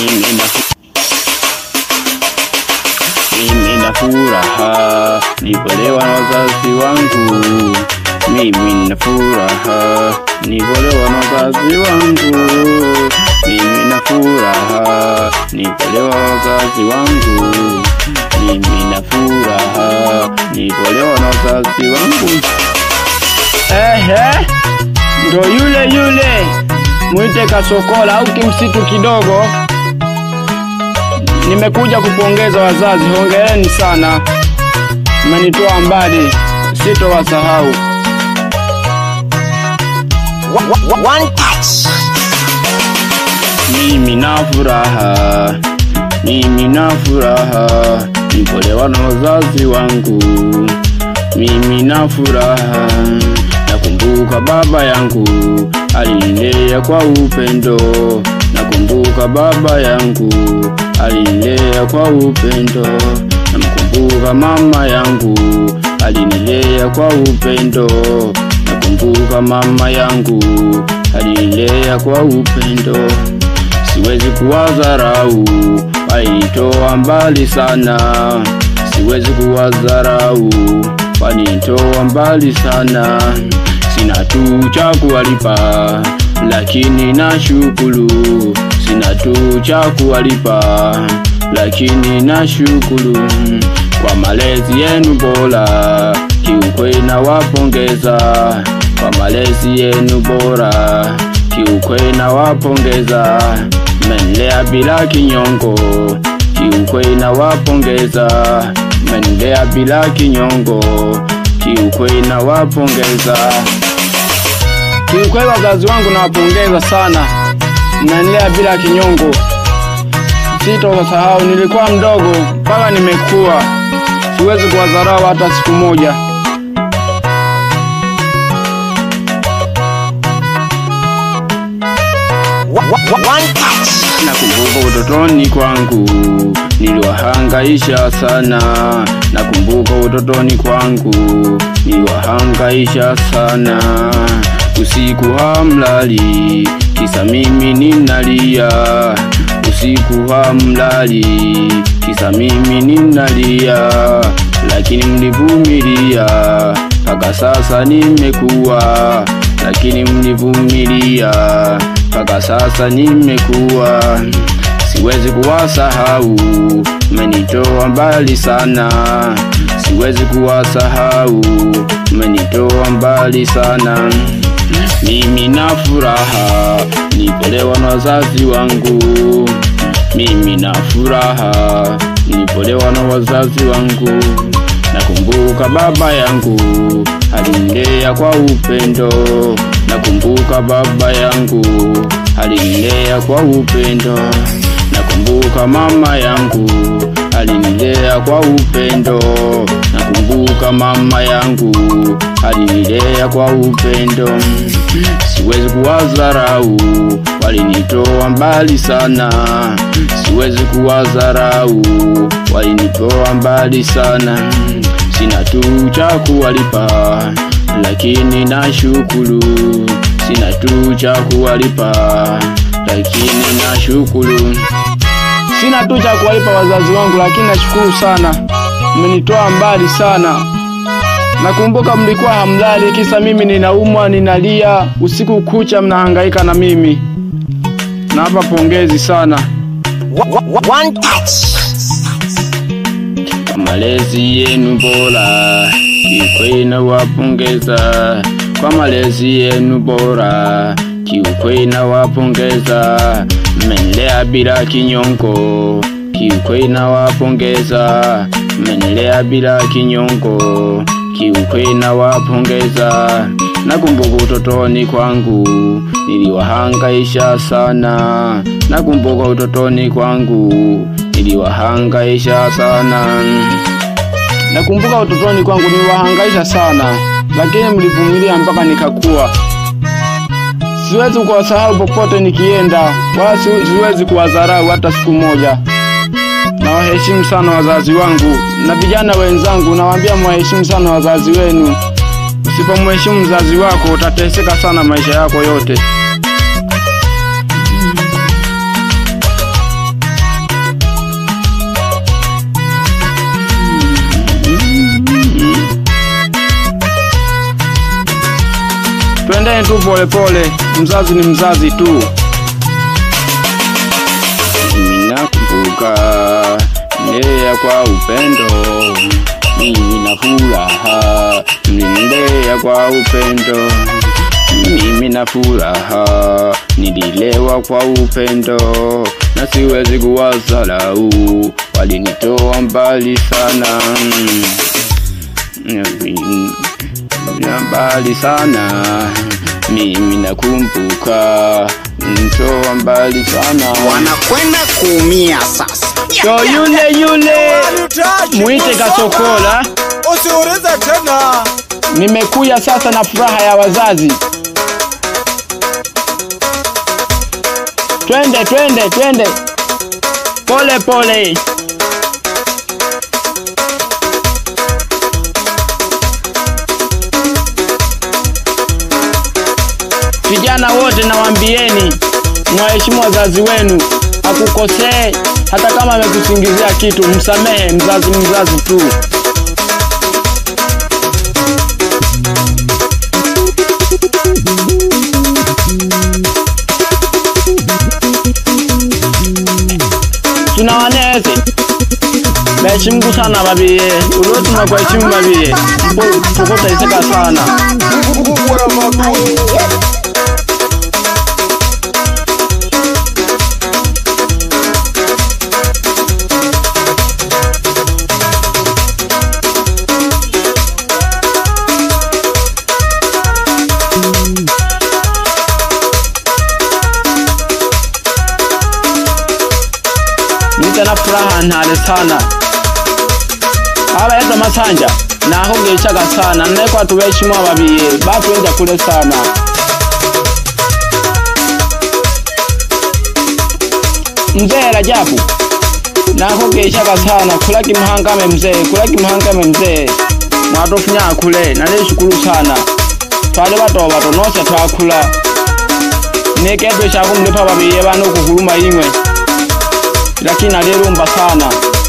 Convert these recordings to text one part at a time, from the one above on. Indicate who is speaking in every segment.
Speaker 1: mimi na mimi na furaha nipolewa na wazazi wangu, mimi na furaha nipolewa na wazazi wangu, mimi na furaha nipolewa na wazazi wangu, mimi na furaha nipolewa na wazazi wangu. Ehe, ndo yule yule mwite Kasokola au kimsitu kidogo. Nimekuja kupongeza wazazi, hongereni sana, mmenitoa mbali, sitowasahau.
Speaker 2: One touch.
Speaker 1: Mimi na furaha, mimi na furaha, nipolewa na wazazi wangu. Mimi na furaha, nakumbuka baba yangu alinilea kwa upendo. Nakumbuka baba yangu alinilea kwa upendo. Namkumbuka mama yangu alinilea kwa upendo. Nakumbuka mama yangu alinilea kwa upendo. Siwezi kuwadharau, walinitoa mbali sana. Siwezi kuwadharau, walinitoa mbali sana. Sina tu cha kuwalipa, lakini nashukuru. Sina tu cha kuwalipa, lakini nashukuru kwa malezi yenu bora. Kiukweli nawapongeza kwa malezi yenu bora. Kiukweli nawapongeza, mmenilea bila kinyongo. Kiukweli nawapongeza, mmenilea bila kinyongo. Kiukweli nawapongeza. Kiukweli wazazi wangu nawapongeza sana, mnanilea bila kinyongo. Sitowasahau, nilikuwa mdogo mpaka nimekuwa, siwezi kuwadharau hata siku moja.
Speaker 2: One touch.
Speaker 1: Nakumbuka utotoni kwangu niliwahangaisha sana. Nakumbuka utotoni kwangu niliwahangaisha sana. Usiku hamlali, kisa mimi ninalia. Usiku hamlali, kisa mimi ninalia. Lakini mlivumilia, mpaka sasa nimekuwa. Lakini mlivumilia, mpaka sasa nimekuwa. Siwezi kuwasahau, mmenitoa mbali sana. Siwezi kuwasahau, mmenitoa mbali sana. Mimi na furaha, nipolewa na wazazi wangu. Mimi na furaha, nipolewa na wazazi wangu. Nakumbuka baba yangu alinilea kwa upendo. Nakumbuka baba yangu alinilea kwa upendo. Nakumbuka mama yangu alinilea kwa upendo. Nakumbuka mama yangu alinilea kwa upendo. Siwezi kuwadharau, walinitoa mbali sana. Siwezi kuwadharau, walinitoa mbali sana. Sina tu cha kuwalipa, lakini nashukuru. Sina tu cha kuwalipa, lakini nashukuru. Sina tu cha kuwalipa wazazi wangu, lakini nashukuru sana, mmenitoa mbali sana. Nakumbuka mlikuwa hamlali, kisa mimi ninaumwa, ninalia usiku kucha, mnahangaika na mimi. Nawapa pongezi sana
Speaker 2: One touch.
Speaker 1: kwa malezi yenu bora, kiukweli nawapongeza kwa malezi yenu bora, kiukweli nawapongeza, mmenilea bila kinyongo, kiukweli nawapongeza, mmenilea bila kinyongo, kiukweli nawapongeza. Nakumbuka utotoni kwangu niliwahangaisha sana, nakumbuka utotoni kwangu niliwahangaisha sana. Nakumbuka utotoni kwangu niliwahangaisha sana, lakini mlivumilia mpaka nikakuwa. Siwezi kuwasahau popote nikienda, wala si- siwezi kuwadharau hata siku moja. Nawaheshimu sana wazazi wangu na vijana wenzangu, nawaambia mwaheshimu sana wazazi wenu. Usipomheshimu mzazi wako utateseka sana maisha yako yote. tu polepole, mzazi ni mzazi tu. Mimi nakumbuka nilea kwa upendo, mimi na furaha, mlinilea kwa upendo, mimi na furaha, nililewa kwa upendo, na siwezi kuwasalau, walinitoa mbali sana na mbali sana, mimi nakumbuka mtoa mbali sana.
Speaker 3: wanakwenda kuumia sasa.
Speaker 1: So yule yule mwite Kasokola,
Speaker 4: Usiulize tena.
Speaker 1: nimekuja sasa na furaha ya wazazi. Twende twende twende, pole pole. Vijana wote nawaambieni, mwaheshimu wazazi wenu, akukosee hata kama amekusingizia kitu, msamehe. Mzazi mzazi tu. tunawaneze beheshimu sana babiye ulotuma kuheshimu babiye mpo tukotaiseka sana nite na furaha ntale sana abayeza masanja naho ngechaga sana nnekwa tubeshimu ababiye batwenja kule sana mzee Rajabu naho ngechaga sana kulaki mhangame mzee kulaki mhangame mzee mwatofunya kule naleshukuru sana twale bato bato nose twakula nekedwe shakumlepa babiye bano kukuluma imwe lakini alirumba sana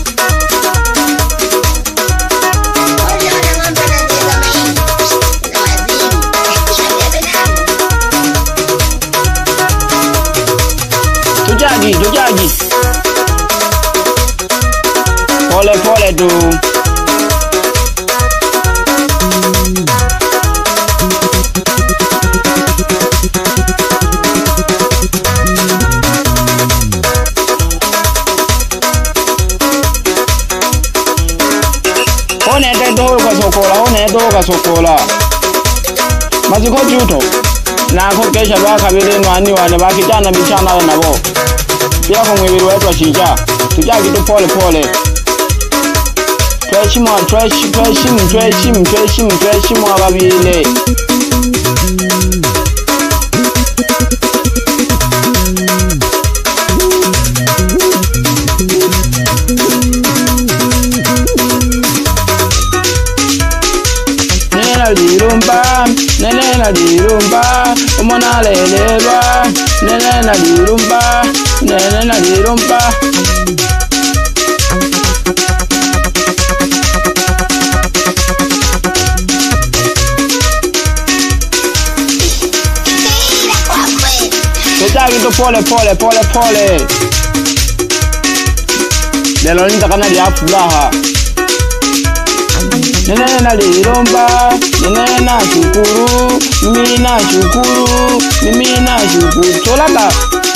Speaker 1: tujagi tujagi pole pole tu onete toho kasokola onete toho kasokola maziko juto nako kesha lwakabili nwani wane bakijana bichanayo nabo byako mwibili wetu washinja tujagi tu pole pole tweshimu tweshi- tweshimu tweshimu tweshimu tweshimu ababile nena lirumba nenena lirumba umona alelelwa nenena lirumba nenena lirumba Tutaki pole pole pole pole lelo nitakana lya furaha nenena liromba nenena shukuru mimi na shukuru mimi na shukuru tolaka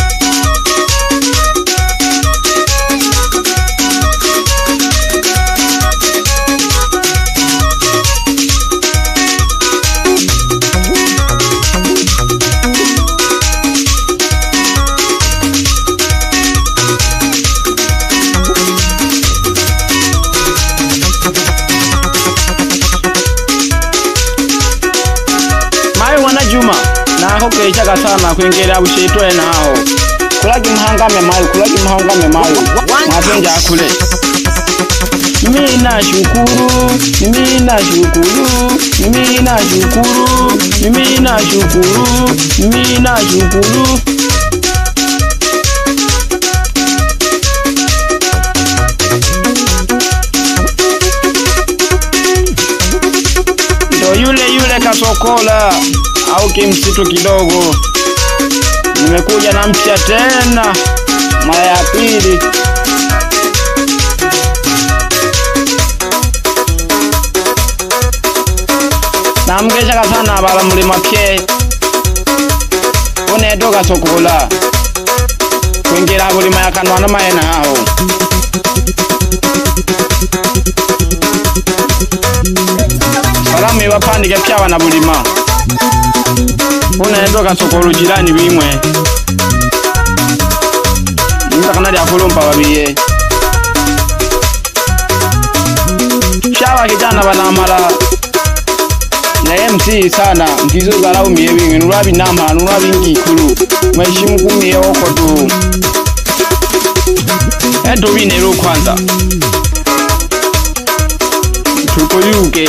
Speaker 1: mayi mwana juma naho kechaga sana kwengela bushetwe naho kulagi mhangame mayi kulagi mhangame mayi mwapenja akule mimi na shukuru mimi na shukuru mimi na shukuru mimi na shukuru mimi na shukuru ndo yule yule kasokola au kimsitu kidogo. Nimekuja na mpya tena mara ya pili. namukeshaka sana abala mulima pye uneto kasokola kwingila bulima yakanwana mayena aho salamu ibapandike pyawa na bulima uneto kasokola jirani bimwe nitakana lya kulumpa babiye pyawa kijana banamala naye msihi sana mkizo galaumiye bingi nulwabinamala nulwabingikulu mweshimu kumie oko tu etubinelo kwanza tukuyuke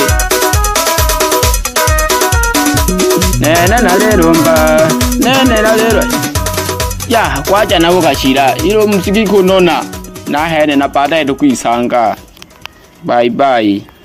Speaker 1: nene nalelomba nene nalelo ya kwaja nabo kashila ilo msiki kunona nahene napata etu kwisanga bye bye